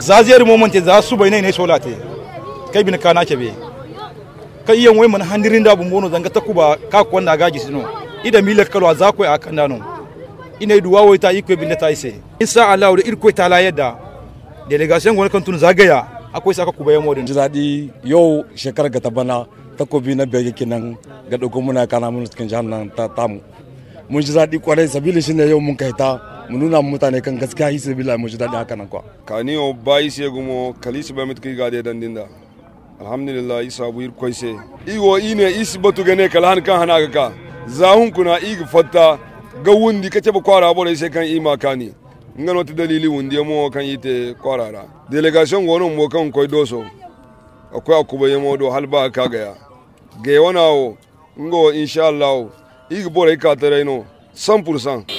zaziyar moment za su bai ne solate kai bin kana ke be kai yan wai man handirin da bun bono zanga takuba ka ko wanda gaji sino ida milat kalwa za ko a kan dano ina duwa wai ta ikwe bin ta ise insha Allah da irko ta la yadda delegation gona kan tun zagaya akwai saka kubaye modin ji daɗi yau shekarar ga ta bana takobi na biyar yake nan ga ɗauko muna kana mun cikin jihar nan ta tamu mun ji daɗi kwarai sabili shi ne yau mun kai ta mu nuna mutane kan gaskiya hi sabila mun ji daɗi haka nan kwa kaniyo bayi se gumo kalisi ba mit kai gade dan dinda alhamdulillah isa bu ir koise iwo ine isi batu gane kala han kan hana ka zahun kuna igi fatta ga wundi kace ba kwara bore sai kan ima kani ngano ta dalili wundi mo kan yite kwarara delegation gono mo kan koy doso akwai akuba yamo do halba ka gaya ge wana o ngo insha Allah igi bore ka tare no 100%